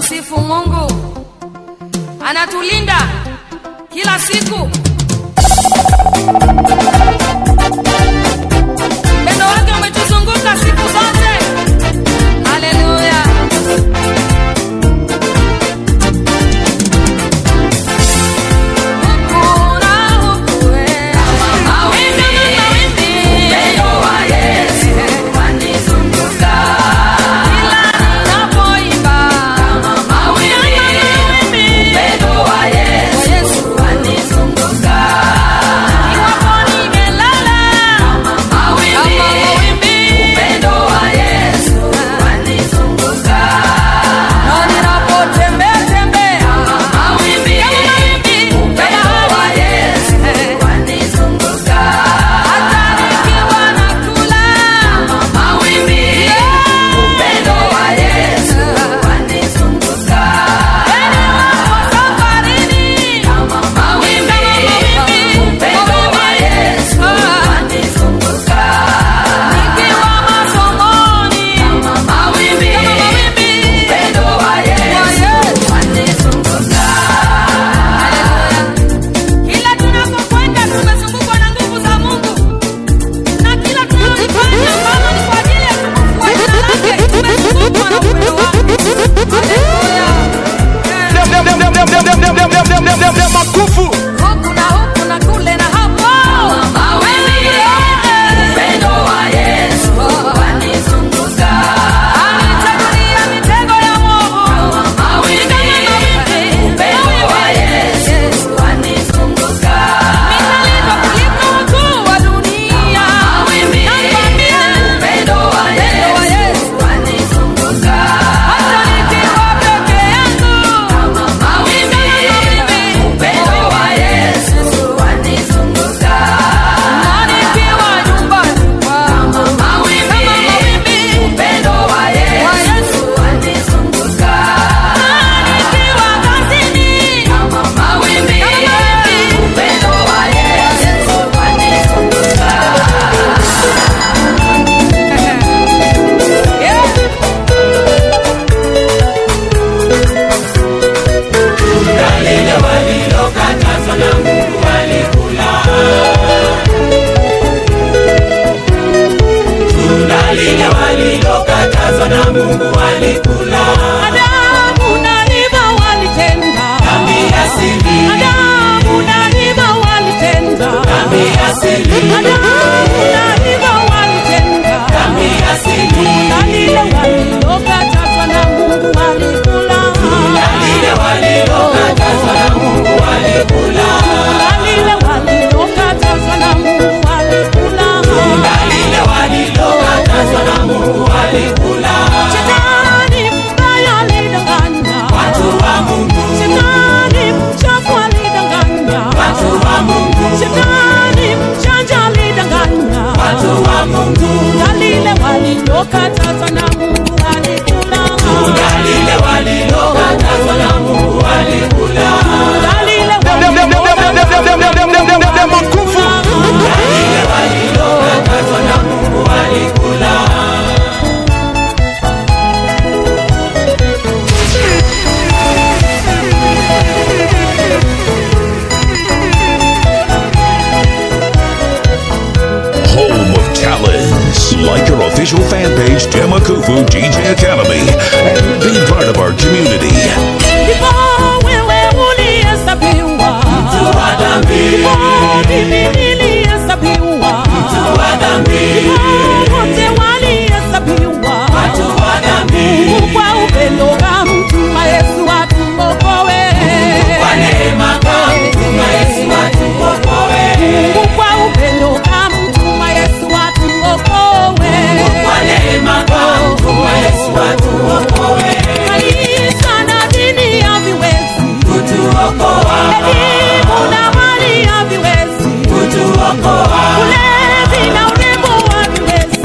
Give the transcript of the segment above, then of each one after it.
tunamsifu Mungu, anatulinda kila siku. Upendo wake umetuzunguka siku zote. Haleluya! Hakuna huku, eh. Mawimbi, mawimbi. Kila ninapoimba. Mawimbi, wa Yesu. Iwapo nimelala. Kama mawimbi. Na ninapotembea, tembea. Kama mawimbi. Hata nikiwa nakula. Heri wapo safarini. Kama mawimbi. Nikiwa masomoni. Kama mawimbi. Kila tunapokwenda tumezungukwa na nguvu za Mungu, na kila tunalofanya ambalo ni kwa ajili ya utukufu wa jina lake, tumezungukwa na upendo wake. Haleluya! makufu Huku na huku na kule na hapo. Anitagulia mitego ya mwovu. Ni kama mawimbi. Yesu. Ninalindwa kuliko wakuu wa dunia. Nakwambia, upendo wa Yesu. Hata nikiwa peke yangu. Ni kama mawimbi. Na nikiwa nyumbani kwangu. Kama mawimbi. Wa Yesu. Na nikiwa kazini. Kama mawimbi. Yeah. Adamu na Eva walitenda. Adamu na Eva walitenda. Adamu na Eva walitenda. Tunda lile walilokatazwa na Mungu walikula. Tunda lile walilokatazwa na Mungu walikula. Shetani mbaya alidanganya. Shetani mchafu alidanganya. Shetani mjanja alidanganya. Tunda lile walilokatazwa na Mungu walikula. Tunda lile walilokatazwa na Mungu walikula. makufu home of talents. Like our official fan page, Demakufu DJ Academy, and be part of our community. Ndipo wewe ulihesabiwa. Ndipo mimi nilihesabiwa. Ndipo wote walihesabiwa. Mungu kwa upendo kamtuma Yesu atuokoe. Mungu kwa upendo kamtuma Yesu atuokoe. Kanisa na dini haviwezi. Elimu na mali haviwezi. Ulevi na urembo haviwezi.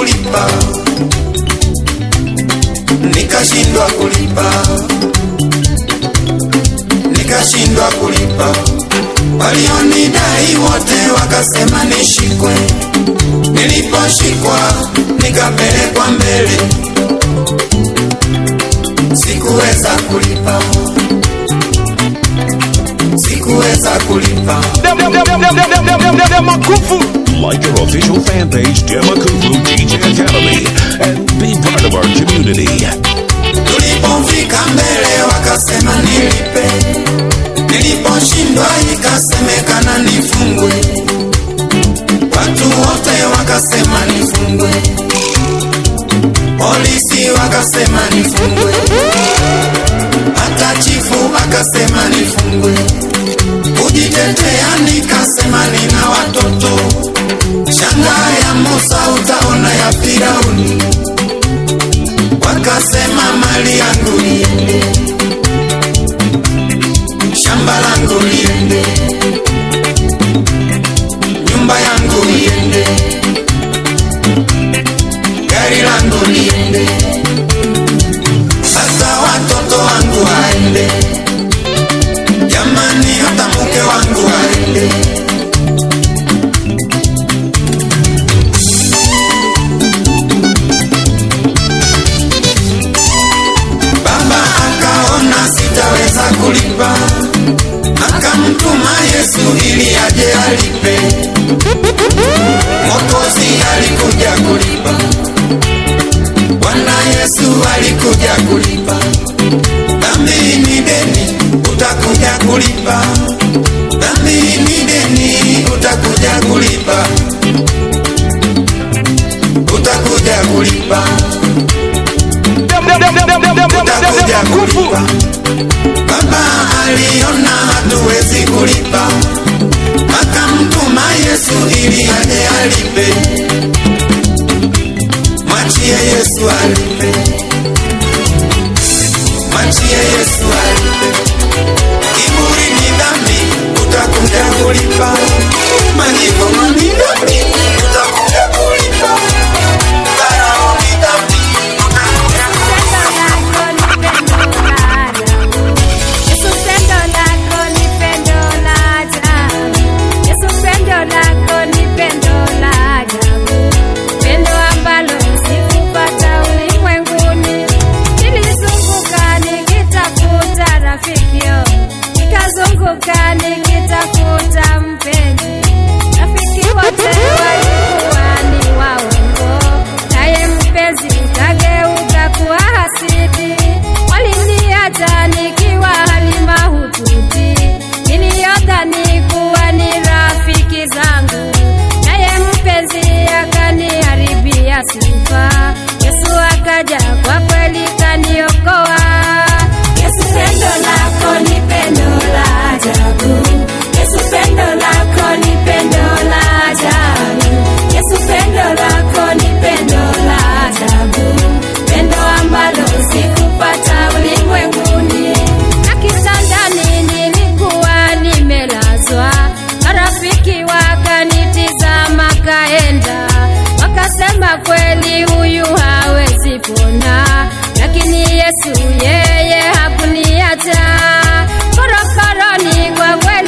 kulipa, nikashindwa kulipa, nikashindwa kulipa. Walionidai wote wakasema nishikwe, niliposhikwa nikapelekwa mbele, sikuweza kulipa, sikuweza kulipa. Dem- dem- dem- dem- dem- dem- dem- dem- dem- dem- Makufu. Like our official fan page, Demakufu DJ Academy, and be part of our community. Tulipofika mbele wakasema nilipe, niliposhindwa ikasemekana nifungwe, watu wote wakasema nifungwe, polisi wakasema nifungwe, hata chifu akasema nifungwe. Kujitetea nikasema nina watoto, shangaa ya Musa utaona ya Firauni wakasema mali yangu iende, shamba langu liende, nyumba yangu iende, gari langu liende, hata watoto wangu waende, jamani, hata mke wangu waende. Baba akaona sitaweza kulipa, akamtuma Yesu ili aje alipe. Mwokozi alikuja kulipa, Bwana Yesu alikuja kulipa. Dhambi ni deni, utakuja kulipa. Dhambi ni deni, utakuja kulipa, utakuja kulipa. Dem- dem- dem- dem- dem- dem- dem- dem- dem- utakuja Makufu. kulipa. Baba aliona hatuwezi kulipa, akamtuma Yesu ili aje alipe. Mwachie Yesu alipe, mwachie Yesu alipe. Kiburi ni dhambi, utakuja kulipa. Majivuno ni dhambi, utakuja kulipa. Dharau ni dhambi, utakuja nikitafuta mpenzi rafiki wote walikuwa ni waongo naye mpenzi kageuka kuwa hasidi waliniacha nikiwa hali mahututi niliyodhani kuwa ni rafiki zangu naye mpenzi akaniharibia sifa yesu akaja kwa kweli kaniokoa yesu pendo lako ni pendo la ajabu yesu pendo lako ni pendo la ajabu yesu pendo lako ni pendo la ajabu pendo ambalo sikupata ulimwenguni na kitandani nilikuwa nimelazwa marafiki wakanitizama kaenda wakasema kweli huyu hawezi pona lakini yesu yeye hakuniacha korokoroni kwa kweli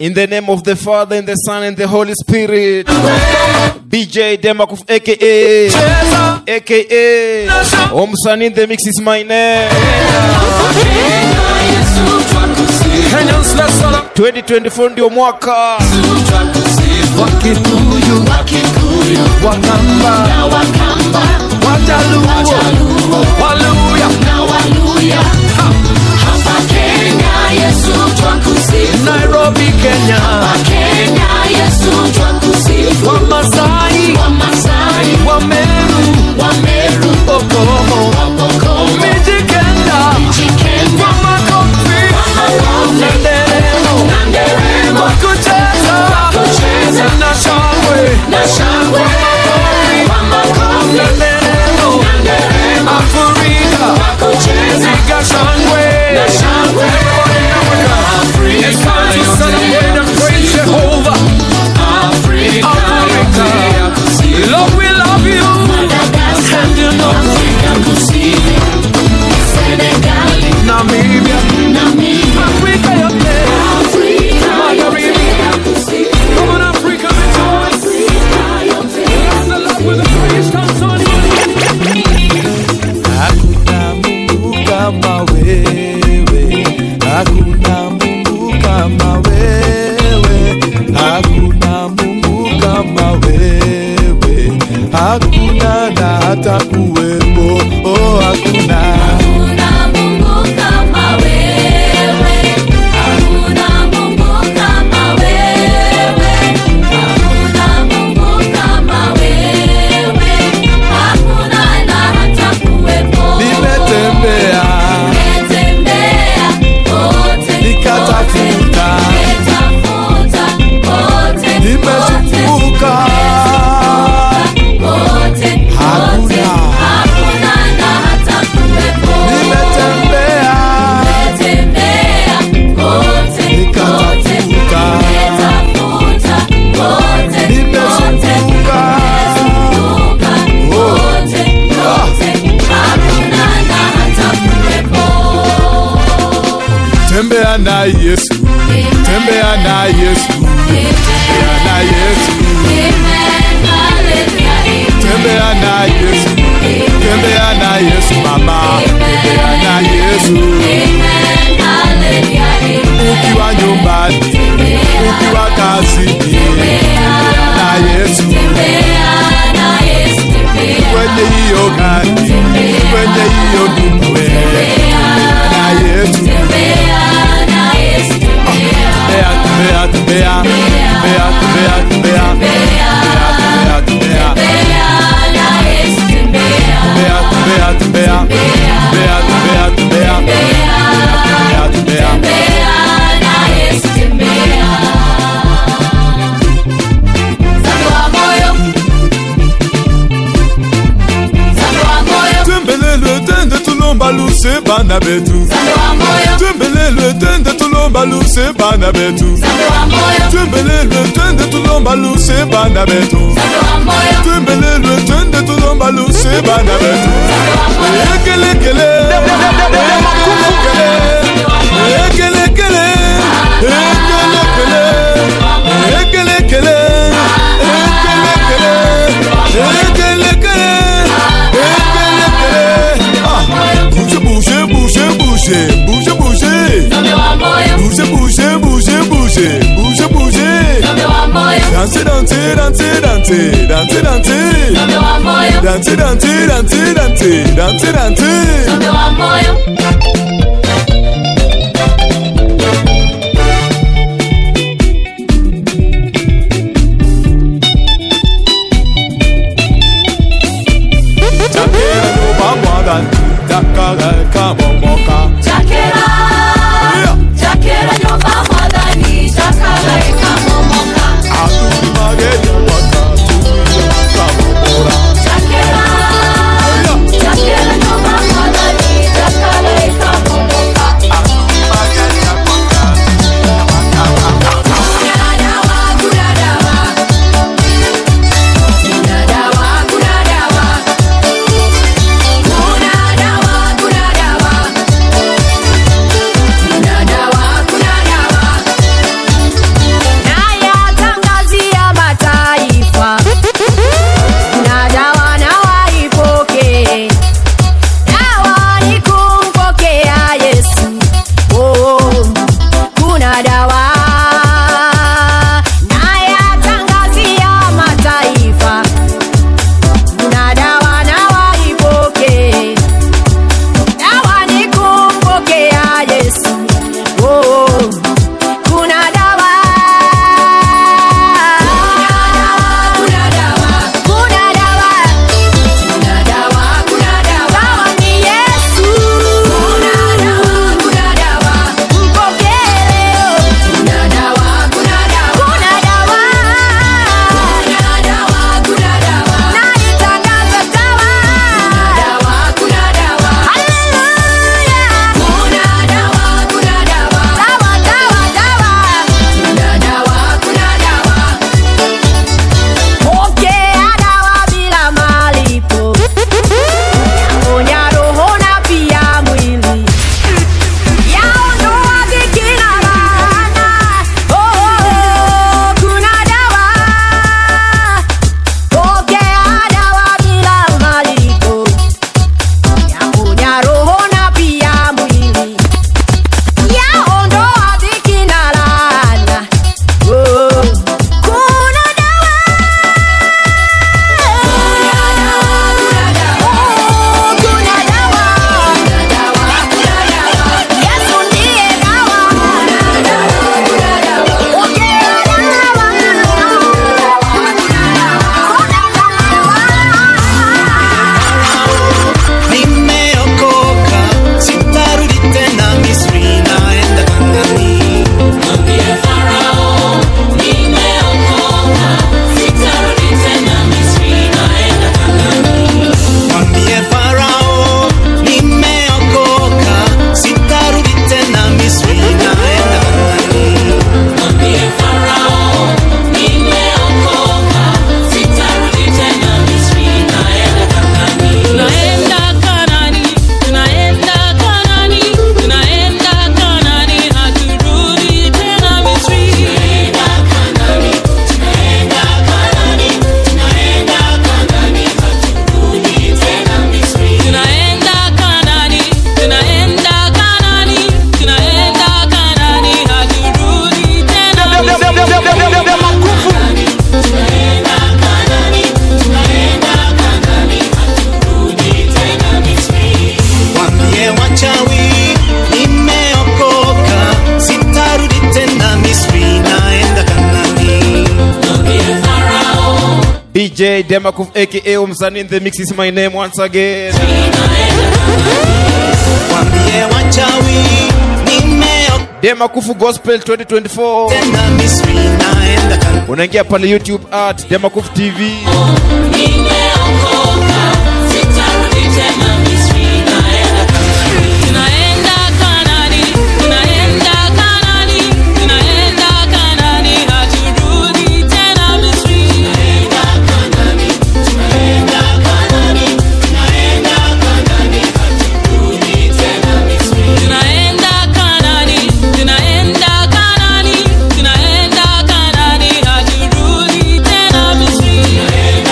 In the name of the Father, and the Son, and the Holy Spirit. BJ Demakuf, aka, aka, Omsan in the mix is my name. Kenyans let's all 2024 ndio mwaka. Wakikuyu Wakamba Wajaluo Waluya Nairobi Kenya Wamasai Wameru Okomo Mijikenda Wamakofi Nanderemo Kucheza Na shangwe Wamakofi Nanderemo Afrika Ziga shangwe Everybody in Africa It's time to celebrate and praise Jehovah Africa Lord we love you And you know Namibia Africa you're there Magharibi Come on Africa rejoice Bless the Lord with a praise comes on Hakuna Mungu kama wewe, hakuna Mungu kama wewe, hakuna Mungu kama wewe, hakuna na hata kuwepo, oh hakuna. Nimetembea nikatafuta, nimezunguka, hakuna. Nimetembea nikatafuta, nimezunguka, tembea na Yesu, tembea na Yesu, tembea na Yesu, tembea na Yesu, tembea na Yesu mama, tembea na Yesu, ukiwa nyumbani, ukiwa kazini, tembea na Yesu, kwenye hiyo gari, kwenye hiyo dumbwe, tembea na Yesu, tembea, tembea, tembea, tembea, tembea, tembea, tembea, tembea, tembea, tembea, tembea, tembea, tembea, tembea, tembea, tembea, tembea. tembelelwe tende tulomba luse bana betu tembelelwe tende tulomba luse bana betu tembelelwe tende tulomba luse bana betu tembelelwe tende tulomba luse bana betu ekelekele ekelekele ekelekele ekelekele ekelekele ekelekele ekelekele ah bouge bouge bouge bouge bouge bouge bouge bouge bouge bouge bouge bouge danser danser danser danser danser danser danser danser danser danser danser danser Takera no bamwaga takara kamomoka Aduri magenya waka tuya kamomora BJ Demakuf aka Umsani in the mix is my name once again. Wambie wachawi nimeokoka Demakufu Gospel 2024. tena Misri naenda kan Unaingia pale YouTube at Demakufu TV. Tunaenda Kanani, tunaenda Kanani, tunaenda Kanani, haturudi tena Misri. Tunaenda Kanani, tunaenda Kanani, tunaenda Kanani, haturudi tena Misri.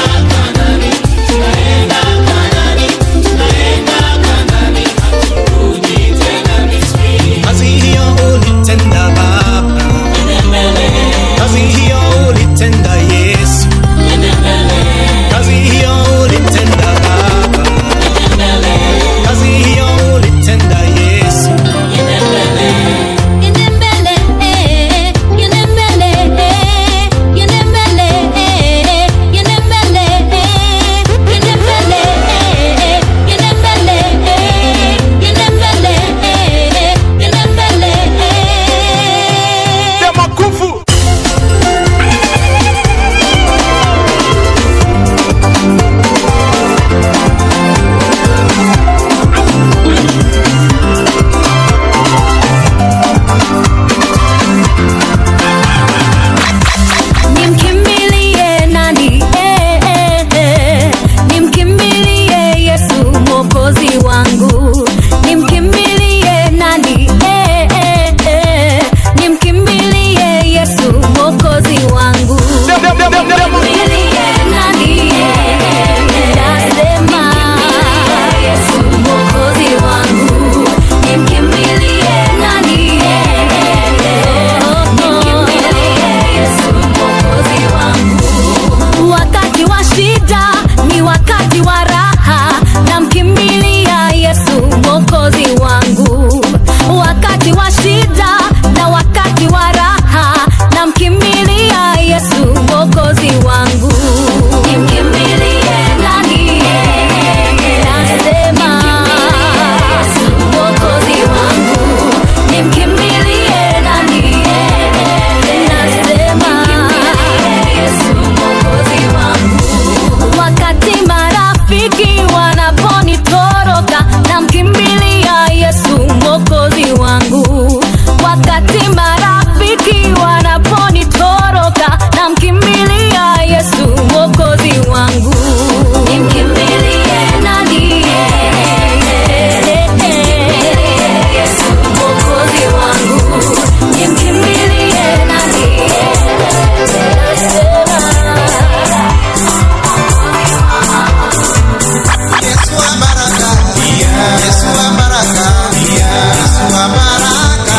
kazi hiyo ulitenda Baba, kazi hiyo ulitenda Yesu, kazi hiyo ulitenda Baba, kazi hiyo ulitenda Yesu. Yende mbele, eh, yende mbele, eh, yende mbele, eh, yende mbele, eh, yende mbele, eh, yende mbele, eh, yende mbele, eh, yende mbele, eh. Demakufu. Nimkimbilie nani? Eh, eh, eh. Nimkimbilie Yesu mwokozi wangu. Nimkimbilie nani? Eh, eh, eh. Nimkimbilie Yesu mwokozi wangu. Nimkimbilie nani? Eh, eh, eh. Nasema Yesu mwokozi wangu. Nimkimbilie nani? Eh, eh, eh. Nimkimbilie Yesu mwokozi wangu. Wakati wa shida ni wakati wa raha, namkimbilia Yesu mwokozi wangu. Wakati wa shida na wakati wa raha, namkimbilia Yesu mwokozi wangu. Nimkimbilie nani? Nasema Yesu mwokozi wangu. Nimkimbilie nani? Nasema Yesu mwokozi wangu. Wakati marafiki wanaponitoroka, namkimbilia Yesu mwokozi wangu. Wakati marafiki wanaponitoroka, namkimbilia Yesu mwokozi wangu. Nimkimbilie nani? Yesu mwokozi wangu. Nimkimbilie nani? Yesu wa baraka, Yesu wa baraka, Yesu wa baraka,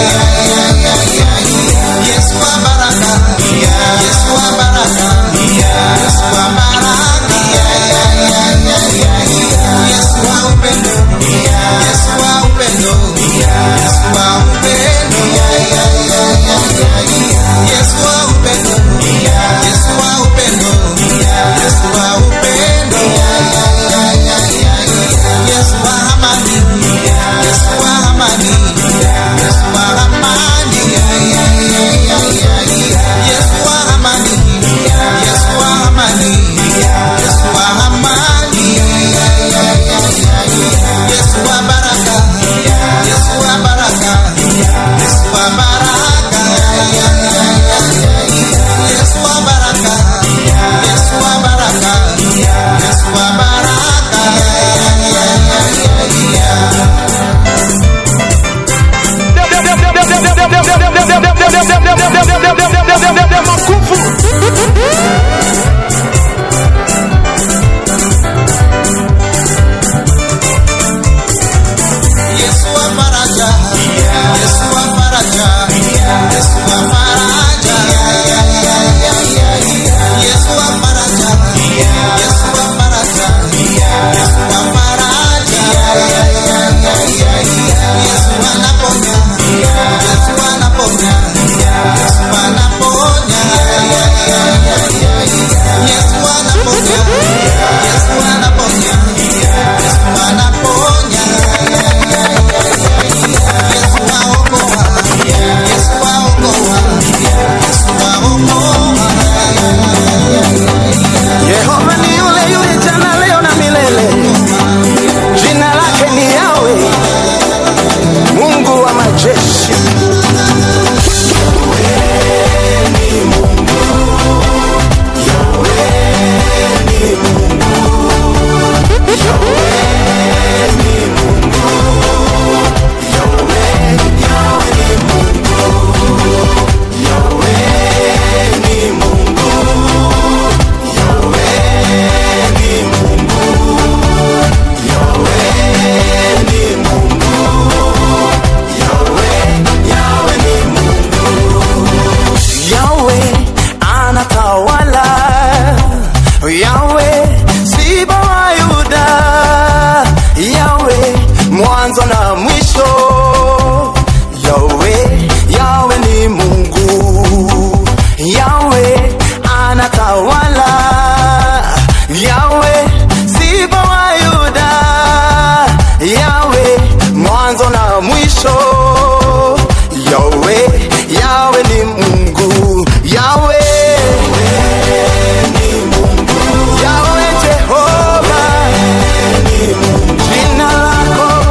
Yesu wa baraka, Yesu wa baraka, Yesu wa baraka, Yesu wa upendo, Yesu wa upendo, Yesu wa upendo, Yesu wa upendo, Yesu wa upendo, Yesu wa upendo. Yesu wa amani, Yesu wa amani, Yesu wa amani, Yesu wa amani, Yesu wa amani, Yesu wa amani, Yesu wa baraka, Yesu wa baraka, Yesu wa baraka, Yesu wa baraka, Yesu wa baraka, Yesu wa baraka. Yesu wa faraja, Yesu wa faraja, Yesu wa faraja, Yesu wa faraja, Yesu wa faraja, Yesu wa faraja, Yesu anaponya, Yesu anaponya, Yesu anaponya, Yesu wa na mwisho yawe yawe ni mungu yawe anatawala yawe sifa wa yuda yawe mwanzo na mwisho yawe yawe ni mungu yawe yawe jehova jina lako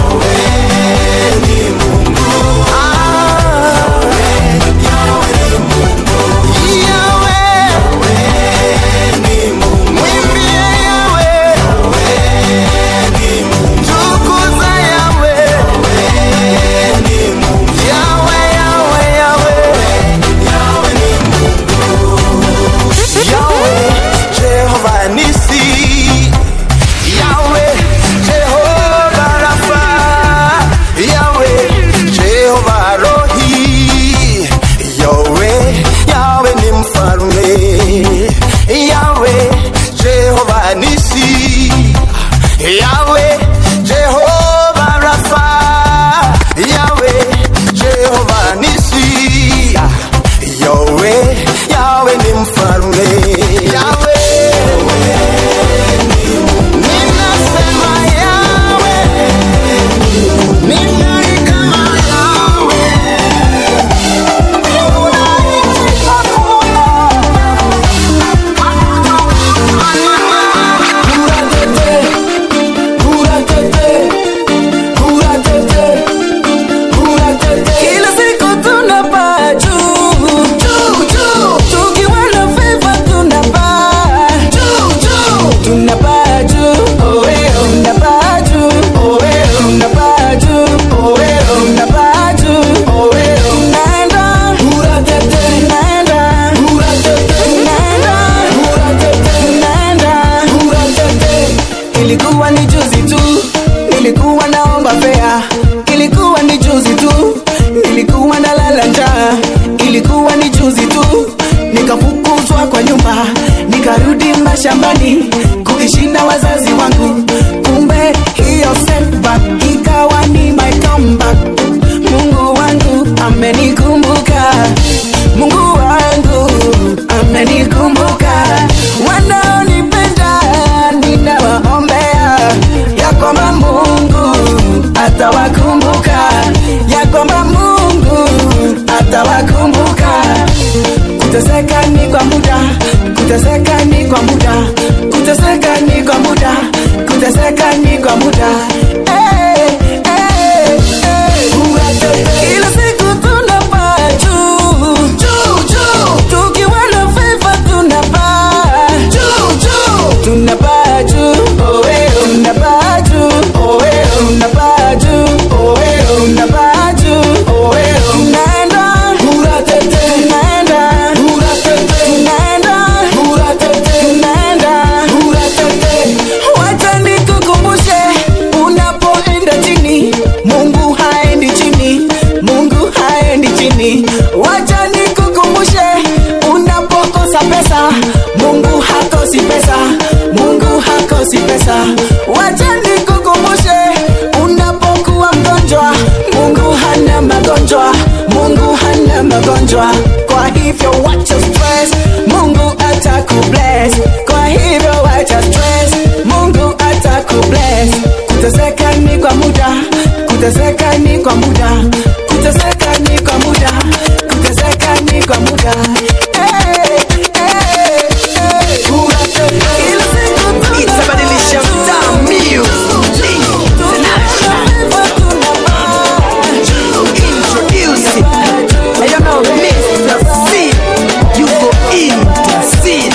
Yawe ni mfalme Yawe Jehova nisi Yawe Jehova Rafa Yawe Jehova nisi Yawe Yawe ni mfalme Yawe Ninasema Yawe Nina kama Yawe Kila siku tunapaa juu, juu, juu. Tukiwa na favor tunapaa juu, juu. Tunapaa juu, oh, eh, oh. Tunapaa juu, oh, eh, oh. Tunapaa juu, oh, eh, oh. Tunapaa juu, oh, eh, oh. Tunaenda, tunaenda, tunaenda, tunaenda. Ilikuwa ni juzi tu, nilikuwa naomba fea. Ilikuwa ni juzi tu, nilikuwa nalala njaa. Ilikuwa ni juzi tu, nikafukuzwa kwa nyumba, nikarudi mashambani kuishi na wazazi wangu. Kumbe hiyo setback ikawa ni my comeback. Mungu wangu amenikumbuka, Mungu wangu amenikumbuka. Wanaonipenda ninawaombea ya kwamba Mungu atawakumbuka, ya kwamba Mungu atawakumbuka. Kuteseka ni kwa muda, kuteseka ni kwa muda, kuteseka ni kwa muda, kuteseka ni kwa muda. Eh, eh, eh. Kila siku tunapaa juu, juu, juu. Tukiwa na favor tunapaa juu, juu. Tunapaa juu, oh, eh, oh. Tunapaa juu, oh, eh, oh. Tunapaa juu, oh, eh, oh. Tunapaa juu, oh, eh, oh. Tunaenda, tunaenda, tunaenda, tunaenda. Wacha nikukumbushe, unapoenda chini, Mungu haendi chini, Mungu haendi chini. Wacha nikukumbushe, unapokosa pesa, Mungu hakosi pesa, Mungu hakosi pesa. Wacha nikukumbushe, unapokuwa mgonjwa, Mungu hana magonjwa, Mungu hana magonjwa. Kwa hivyo wacha stress, Mungu atakubless. Kwa hivyo wacha stress, Mungu atakubless. Kuteseka ni kwa muda, kuteseka ni kwa muda, kuteseka ni kwa muda, kuteseka ni kwa muda. Hey, hey, hey. Kila siku Itabadilisha mtaa music. Introduce it. I don't know, Mr. C. You go in the scene.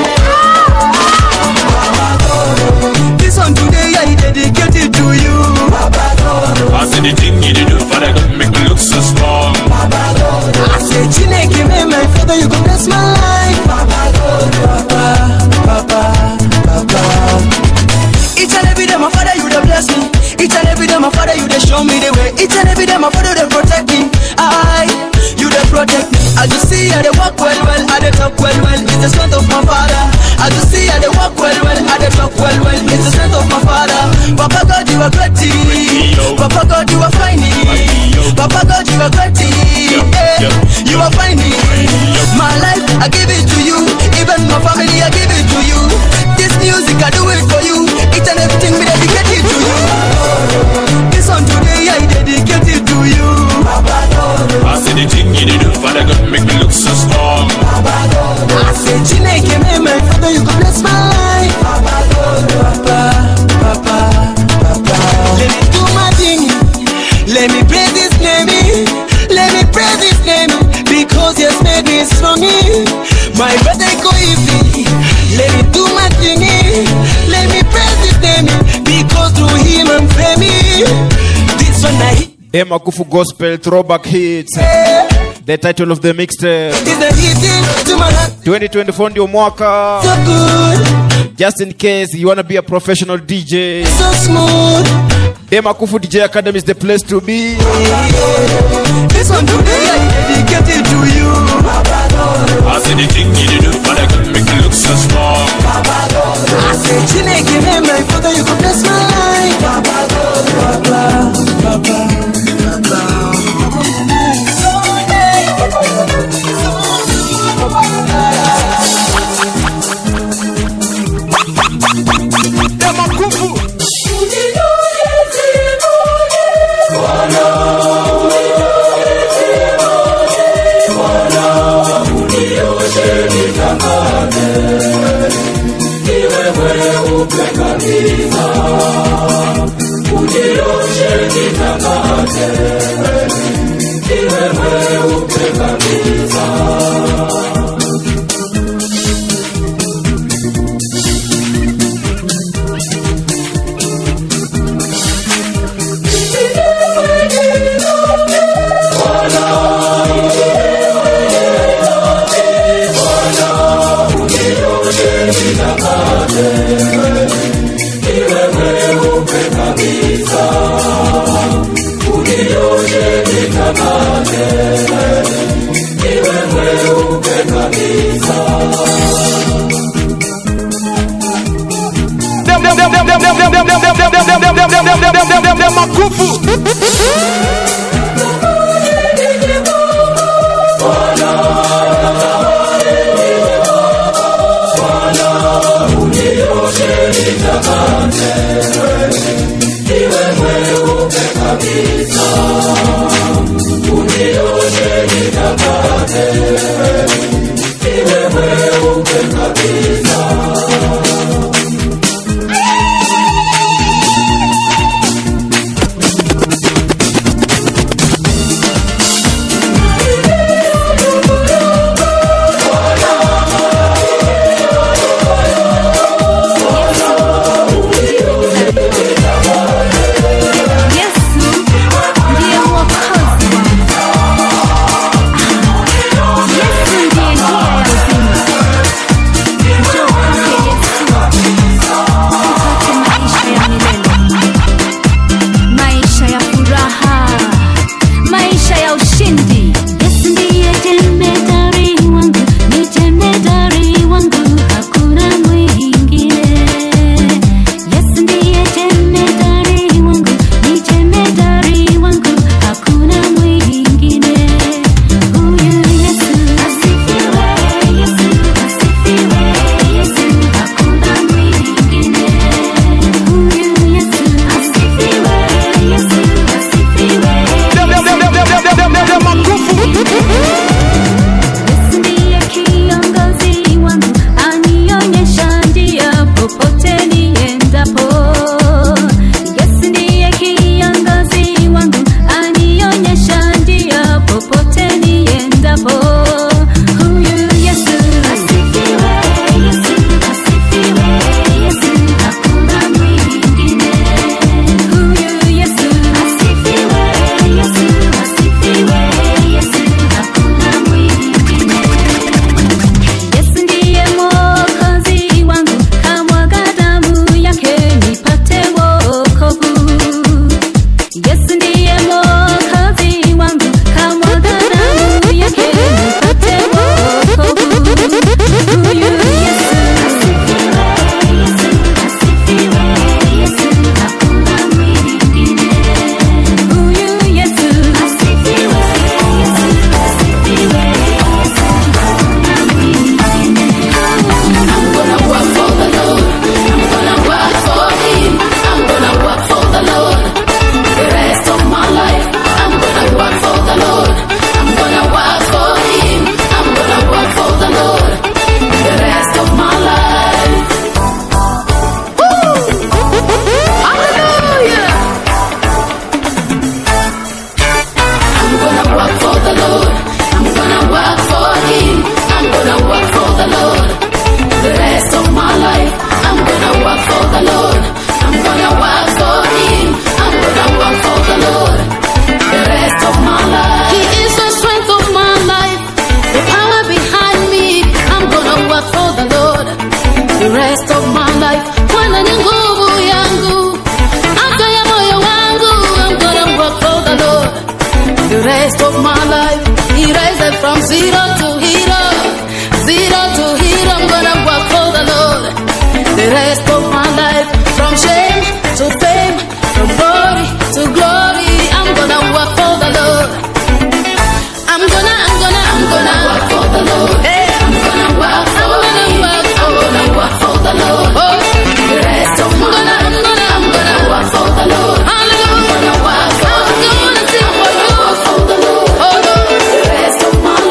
This one today I dedicate it to you. I said the thing you do for that don't make me look so strong. I say, Chineke, man, my father, you go bless my life. Papa, Papa, Papa. Each and every day, my father, you dey bless me. Each and every day, my father, you dey show me the way. Each and every day, my father, they protect me. I, you dey protect me. As you see, I dey walk well, well, I dey talk well, well. It's the strength of my father. As you see, I dey walk well, well, I dey talk well, well. It's the strength of my father. Papa God, you are great. Papa God, God, you are fine. Papa God, you are great. Yeah, you are fine. My life, I give it to you. Even my family, I give it to you. This music, I do it for you. Each and everything, we dedicate it to you. This one today, I dedicate it to you. I see the thing you do, Father God, make me look so strong. I say, Chineke, me, my father, you go bless my life. Papa, Papa, Papa. Let me do my thing. Let me praise His name. Let me praise His name because He has made me strong. My brother go easy. Let me do my thing. Let me praise His name because through Him I'm famous. This one I hit. Demakufu Gospel Throwback Hits. The title of the mixtape. is the hit to my heart. 2024 ndio mwaka. So good, Just in case you wanna be a professional DJ. so smooth. Demakufu DJ Academy is the place to be. This one today I dedicate it to you. I see the thing you do, Father God, make me look so strong. I say, Chineke, me, my father, you go bless my life. Papa, Papa, Papa. Yesu ndiye mwokozi wangu. Yesu ndiye njia ya uzima. Njoo kwake Yesu upate maisha ya milele, maisha ya furaha, maisha ya ushindi. Yesu ndiye jemedari wangu, ni jemedari wangu, hakuna mwingine. Yesu ndiye jemedari wangu, ni jemedari wangu, hakuna mwingine. Huyu Yesu asifiwe, Yesu asifiwe, Yesu hakuna mwingine. Huyu Yesu asifiwe, Yesu asifiwe, Yesu ndiye kiongozi wangu, anionyesha njia popote niendapo. Yesu ndiye kiongozi wangu, anionyesha njia popote niendapo. Huyu Yesu asifiwe, Yesu asifiwe, Yesu hakuna mwingine. Huyu Yesu asifiwe, Yesu asifiwe, Yesu hakuna mwingine. Yesu ndiye mwokozi wangu, kamwaga damu yake nipate wokovu. Yesu ndiye mwokozi wangu, kamwaga damu yake nipate wokovu. Huyu Yesu asifiwe, Yesu asifiwe, Yesu hakuna mwingine. The rest of my life, He raised it from zero to hero, zero to hero. I'm gonna work for the Lord. The rest of my life, from shame to fame, from glory to glory, I'm gonna work for the Lord. I'm gonna, I'm gonna, I'm gonna work for the Lord. Hey, I'm gonna work for I'm gonna work, I'm gonna work for the Lord. Oh, the rest of my life, I'm gonna, I'm gonna work for the Lord. Hallelujah. I'm gonna work for I'm gonna sing for you. For the Lord. Oh, Lord. The rest of my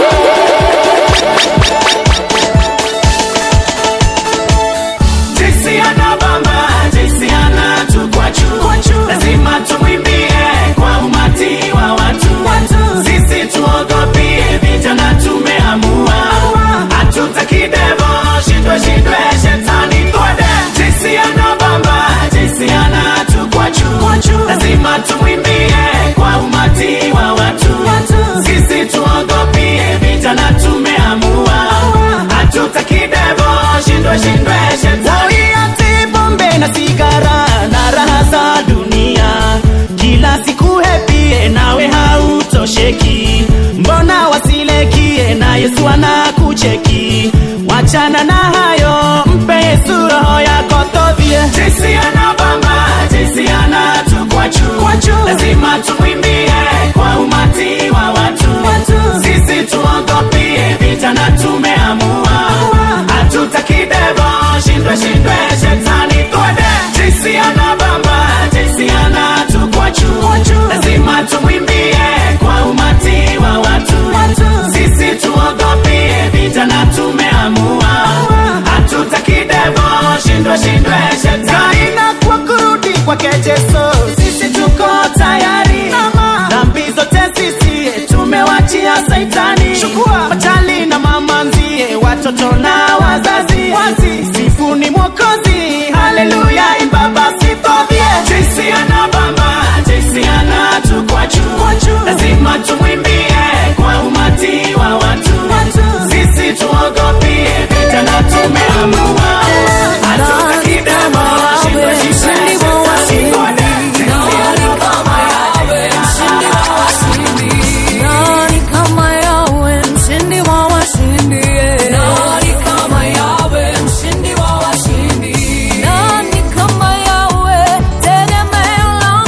jinsi anabamba jinsi anatukwachu lazima tumwimbie kwa umati wa watu sisi tuogopie vijana tumeamua hatutaki devo shindwe shindwe shetani twende jinsi anabamba jinsi anatukwachu lazima tumwimbie kwa umati wa watu sisi tuogopie vijana tumeamua hatutaki devo shindwe shindwe shetani Waiache pombe na sigara na raha za dunia, kila siku hepie nawe hautosheki. Mbona wasilekie na Yesu anakucheki? Wachana na hayo, mpe Yesu roho yako todhie. jinsi anabamba jinsi anatukwachu lazima tumwimbie kwa umati wa watu sisi tuogopie vijana tumeamua hatutaki devo shindwe shindwe shetani twende jinsi anabamba jinsi anatukwachu lazima tumwimbie kwa umati wa watu sisi tuogopie vijana tumeamua hatutaki devo shindwe shindwe shetani na kwa kurudi kwake Yesu, sisi tuko tayari. Dhambi zote sisi tumewachia Saitani. Chukua machali na mama nzie, watoto na wazazi, sifuni Mwokozi, haleluya, imba basi tobie. jinsi anabamba jinsi anatukwachu lazima tumwimbie kwa umati wa watu sisi tuogopie vijana tumeamua hatutaki demo shindwe shindwe shetani twende jinsi Nani kama yawe mshindi wa washindi Nani kama yawe mshindi wa washindi Nani kama yawe tegemeo la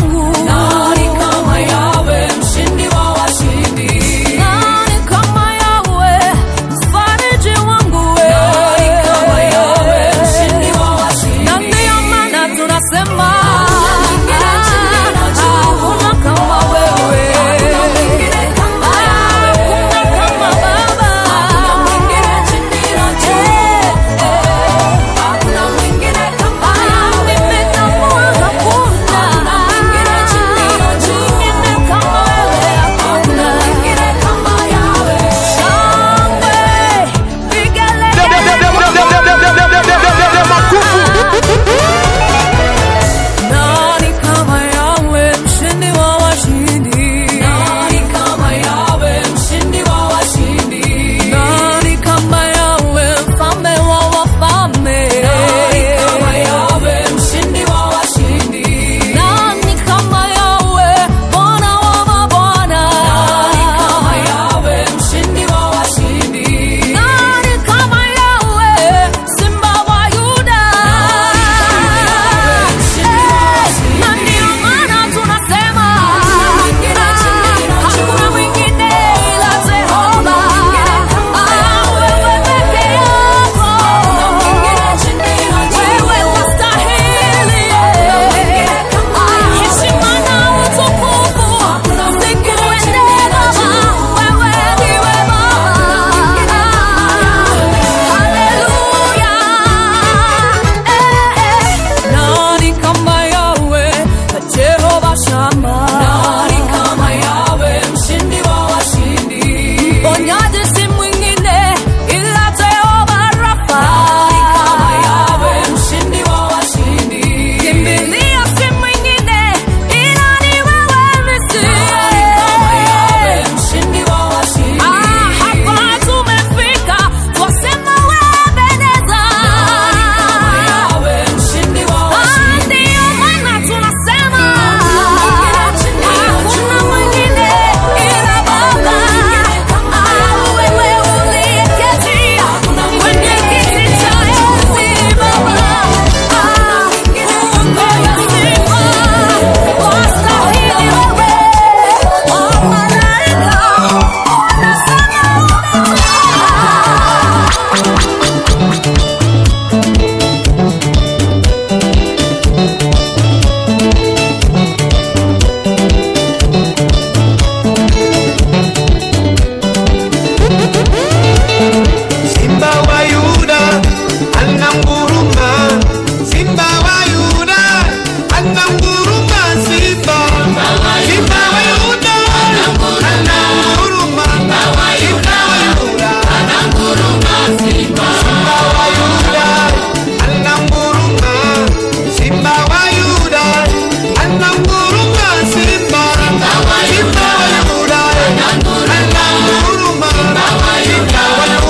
Simba wa Yuda ananguruma Simba wa Yuda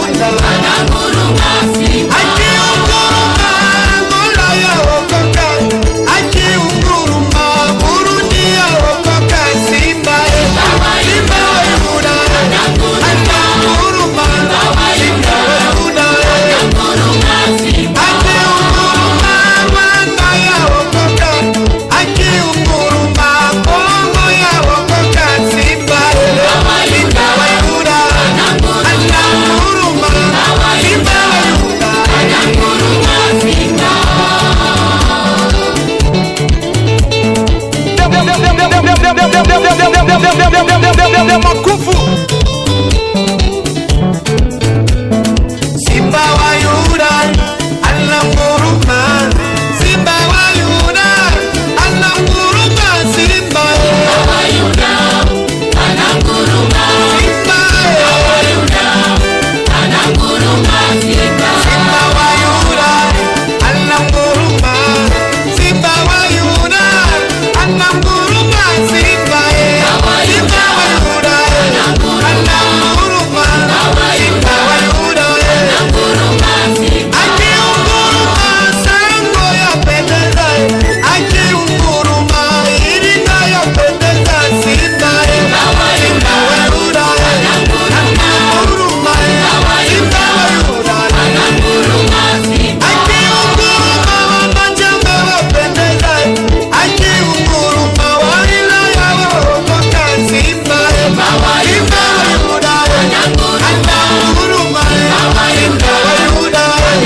akiunguruma Mola yaokoka akiunguruma Burundi yaokoka Simba Simba wa Yuda ananguruma Simba wa Yuda akiunguruma Rwanda yaokoka akiunguruma Kongo yaokoka Simba Simba wa Yuda ananguruma Simba wa Yuda makufu Simba wa Yuda ananguruma Simba wa Yuda ananguruma Simba wa Yuda ananguruma Simba wa Yuda ananguruma Simba Simba wa Yuda ananguruma Simba wa Yuda ananguruma Simba Simba wa Yuda ananguruma Simba wa Yuda akiunguruma sango yapendeza akiunguruma iringa yapendeza simba simba wa yuda ananguruma simba wa yuda akiunguruma wanajambe wapendeza akiunguruma walilaya waokoka simba simba wa yuda ananguruma simba wa yuda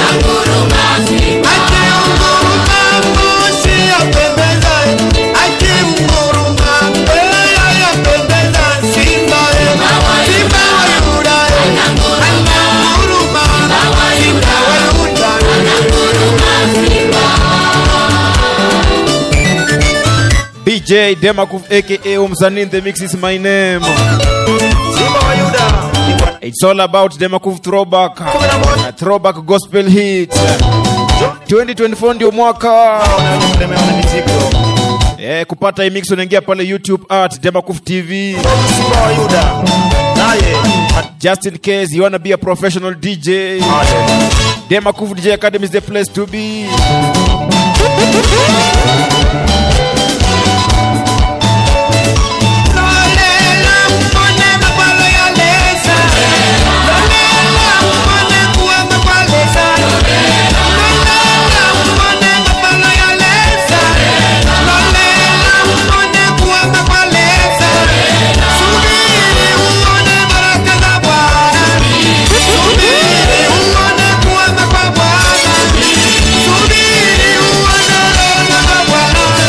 akiunguruma moshi yapendeza akiunguruma mbeya yapendeza simba simba wa yuda ananguruma simba wa yuda DJ Demakuf aka Umsanin the mix is my name. simba wa yuda It's all about Demakuf throwback. A throwback gospel hit. 2024 ndio mwaka. Eh, kupata hii mix unaingia pale YouTube at Demakuf TV. simba wa yuda naye Just in case you wanna be a professional DJ. Demakuf DJ Academy is the place to be. Lolela mbone mabalo ya lesa Lolela mbone kuwa makwalesa Lolela mbone mabalo ya lesa Lolela mbone kuwa makwalesa Subiri uone baraka za Bwana Subiri uone kuwa makwa Bwana Subiri uone rehema za Bwana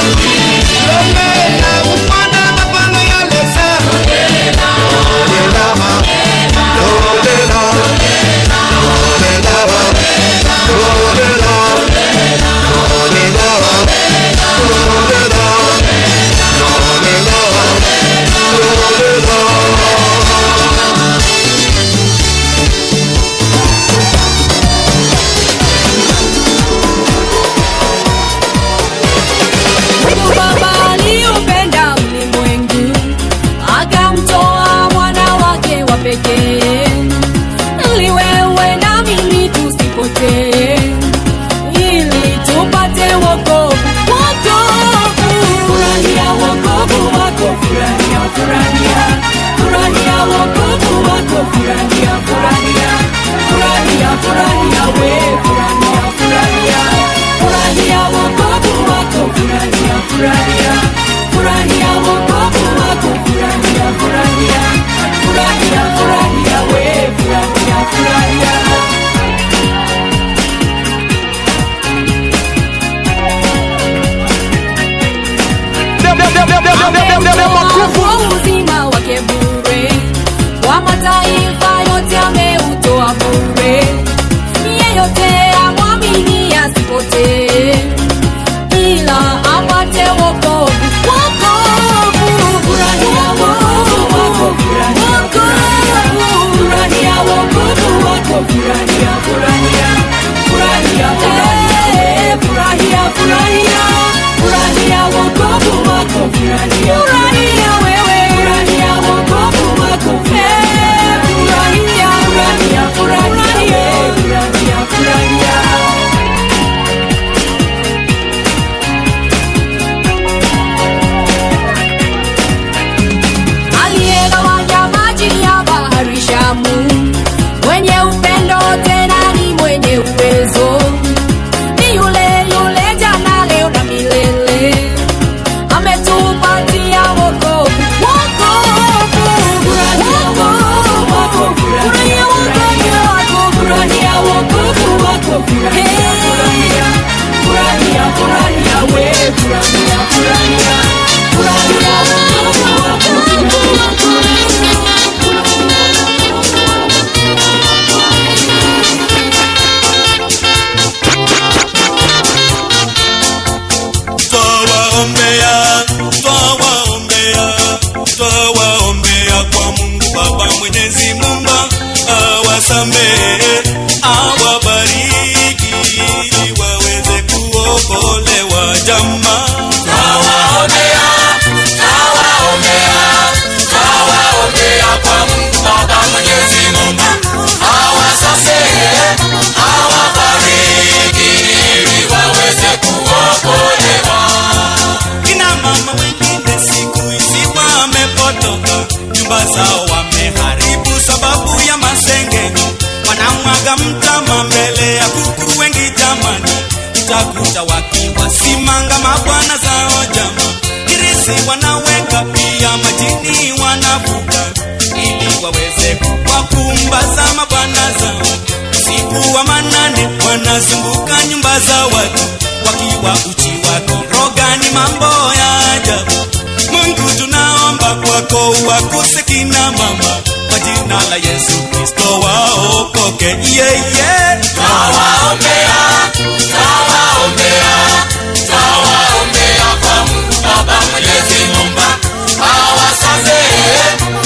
nyumba zao wameharibu sababu ya masengenyo wanamwaga mtama mbele ya kuku wengi jamani utakuta wakiwasimanga mabwana zao jama kirisi wanaweka pia majini wanavuka ili waweze kuwakumbaza mabwana zao usiku wa manane wanazunguka nyumba za watu wakiwa uchi wakoroga ni mambo ya ajabu mungu tunaomba kwako wakuse kina mama kwa jina la yesu kristo waokoke yeye yeah, yeah. Tawaombea, tawaombea, tawaombea kwa Mungu Baba Mwenyezi Muumba, awasamehe,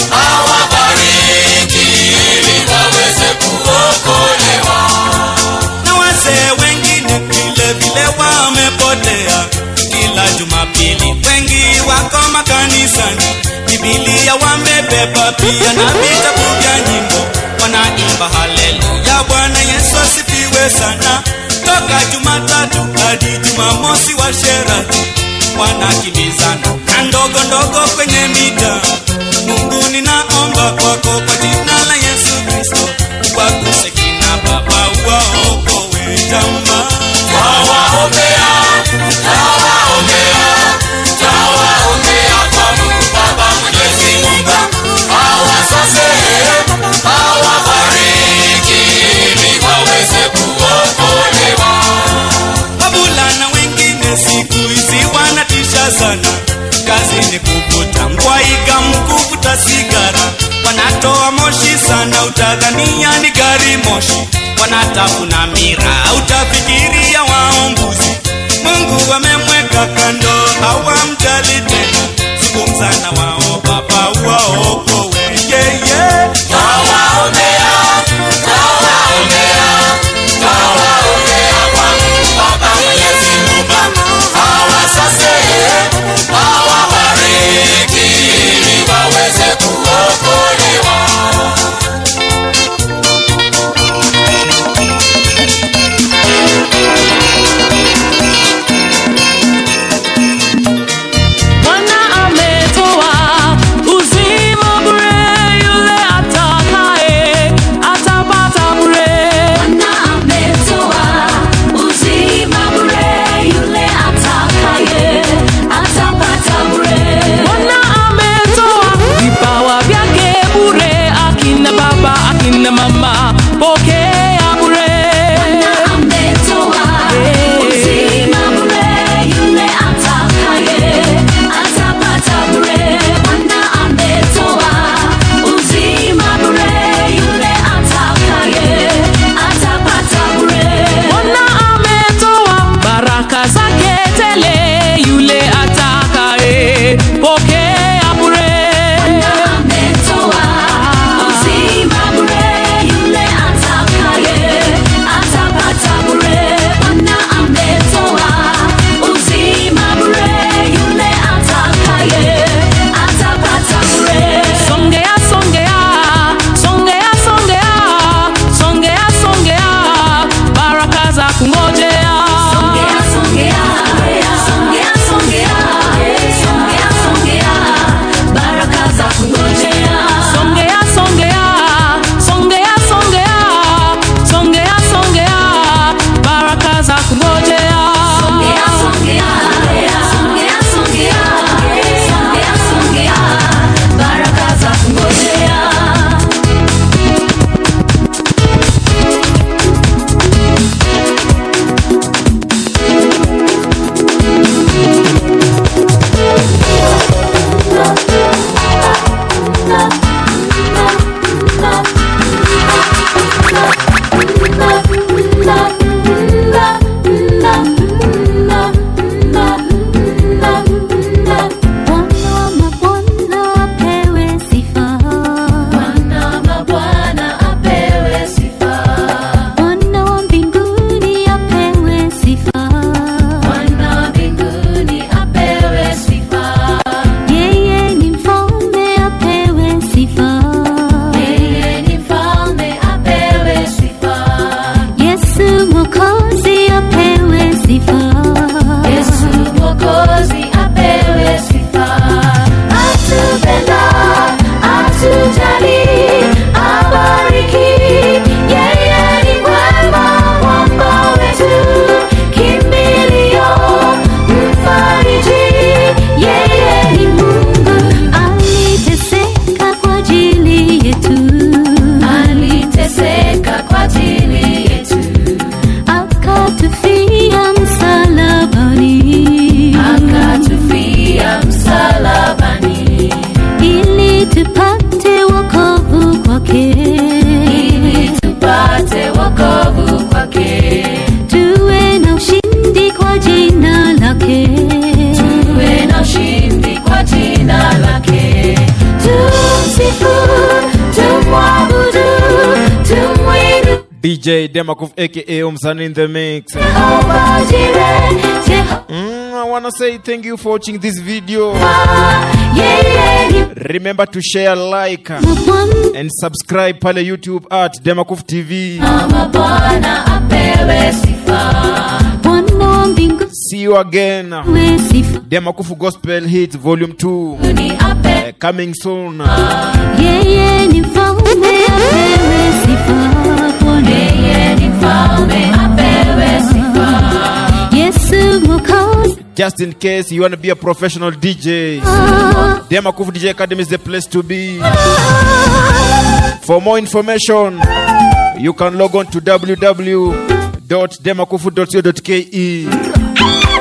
awabariki ili waweze kuokolewa. na wazee wengine vile vile wamepotea kila jumapili wengi wako makanisani bibilia wamebeba pia na vitabu vya nyimbo wanaimba haleluya bwana yesu asifiwe sana toka jumatatu hadi jumamosi wa sherati wanakimbizana na ndogo ndogo kwenye mita mungu ninaomba kwako kwa jina la yesu kristo wakuse kina baba waokowe jamaa Tawaombea, tawaombea, tawaombea kwa Mungu Baba Mwenyezi Muumba, awasamehe, awabariki ili waweze kuokolewa. wavulana wengine siku hizi wanatisha sana kazi ni kuvuta ngwaiga mkuvuta sigara wanatoa moshi sana utadhania ni gari moshi wanatafuna mira utafikiria waombuzi mungu wamemweka kando hawamjali tena zungumza na wao baba waokowe yeye Tawaombea, tawaombea, tawaombea kwa Mungu Baba Mwenyezi Muumba, awasamehe, awabariki ili waweze kuokolewa. Bwana ametoa uzima bure lake ili tupate wokovu kwake tuwe na ushindi kwa jina lake tuwe na ushindi kwa jina lake tumsifu tumwabudu tumwidu DJ Demakuf aka Omsani in the mix. Jehova Jireh, Jeho- Mm, I wanna say thank you for watching this video. yeye ni Remember to share, like, and subscribe pale YouTube at Demakuf TV. Mama Bwana apewe sifa Bwana wa mbingu See you again. we sifa Demakufu Gospel Hits Volume 2 ni ape uh, coming soon. yeye ni mfalme apewe sifa Bwana yeye ni mfalme apewe sifa Yesu mwokozi Just in case you want to be a professional DJ, Demakufu DJ Academy is the place to be. For more information, you can log on to www.demakufu.co.ke.